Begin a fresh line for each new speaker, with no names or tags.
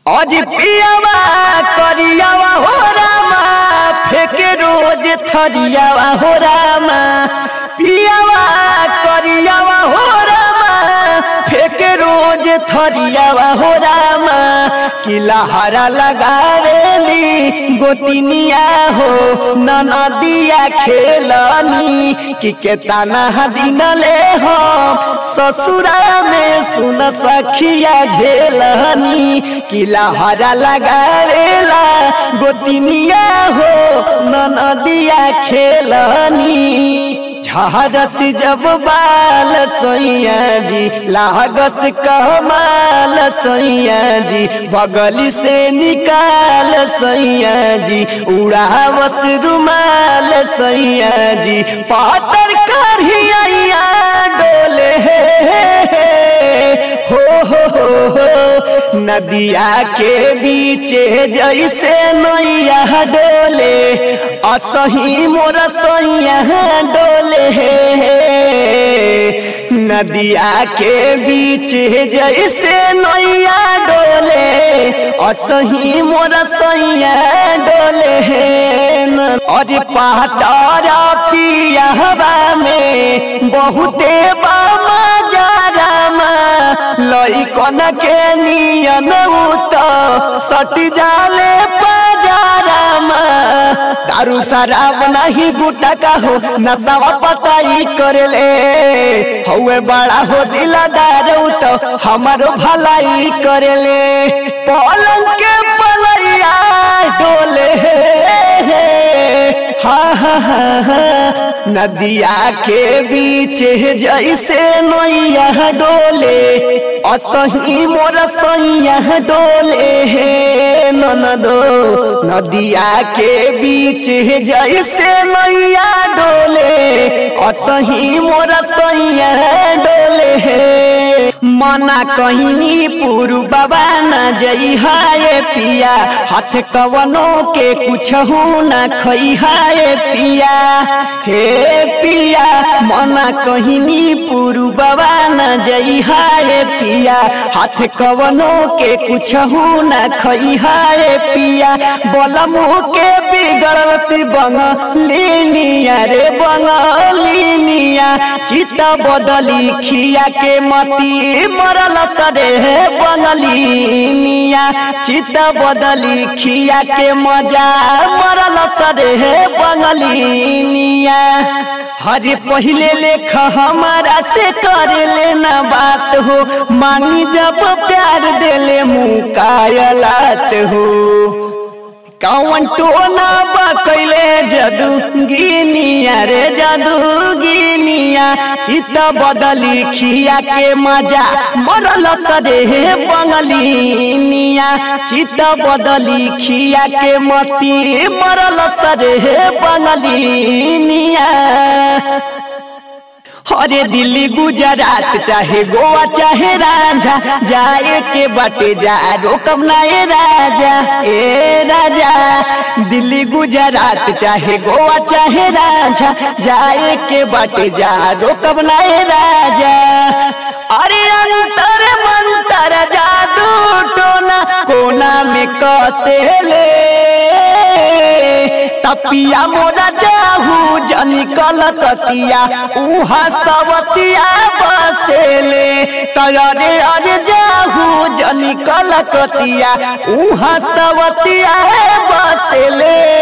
अज पियावा करियावा हो रामा फेके रोज थरियावा हो रामा पियावा करियावा हो रामा फेके रोज थरियावा हो रामा किला हरा लगावेली गोतिनिया हो ननदिया खेलनी कि केतना दिन ले हो ससुरा में सुन सखिया झेलनी किला हरा लगावेला गोतिनिया हो ननदिया खेलनी झारस जब बाल सोइया जी लागस कमाल सोइया जी बगली से निकाल सोइया जी उड़ावस रुमाल सोइया जी पातर करहिया डोले हो हो हो हो नदिया के बीच जैसे नैया डोले असही मोर सैया डोले नदिया के बीच जैसे नैया डोले असही मोर सैया डोले अरे पहतारा पियावा में बहुते बामा जारामा लइकन के नियन उत सट जाले पाजारामा दारू शराब नहीं गुटा का हो नशा पताई करले हौए बड़ा हो दिलदार तो हमारो भलाई करले पलंग के पलैया डोले हा हा हा नदिया के बीच जैसे नैया डोले असही मोर सैया डोले ननदो नदिया के बीच जैसे नैया डोले असही मोर सैया डोले मना कहनी पुरु बाबा न जई हाय पिया हाथ कवनो के कुछ न खई हाय पिया हे पिया मना कहनी पुरु बाबा न जई हाय पिया हाथ कवनो के कुछ न खई हाय पिया बोलमु के बिगड़ल सी बंगलिनिया रे बंगलिनिया चित बदली खिया के मती मरल सरे बंगलिनिया चित बदली खिया के मजा मरल सरे बंगलिनिया हरे पहले लेख हमारा से करे लेना बात हो मांगी जब प्यार देले मुकायलात हो कौन टोना बकैले जदू गिनिया रे जदू गिनिया चित बदली खिया के मजा मरल सरे बंगलिनिया चित बदली खिया के मती मरल सरे बंगलिनिया अरे दिल्ली गुजरात चाहे गोवा चाहे राजा जाए के बाटे जा रोकब ना ए राजा ए राजा दिल्ली गुजरात चाहे गोवा चाहे राजा जाए के बाटे जा रोकब ना ए राजा अरे अंतर मंतर जादू टोना कोना में कसेले तपिया मोरा जाहू जनी कलकतिया उहा सवतिया बसेले तयरे अरे जाहू जनी कलकतिया उहा सवतिया बसेले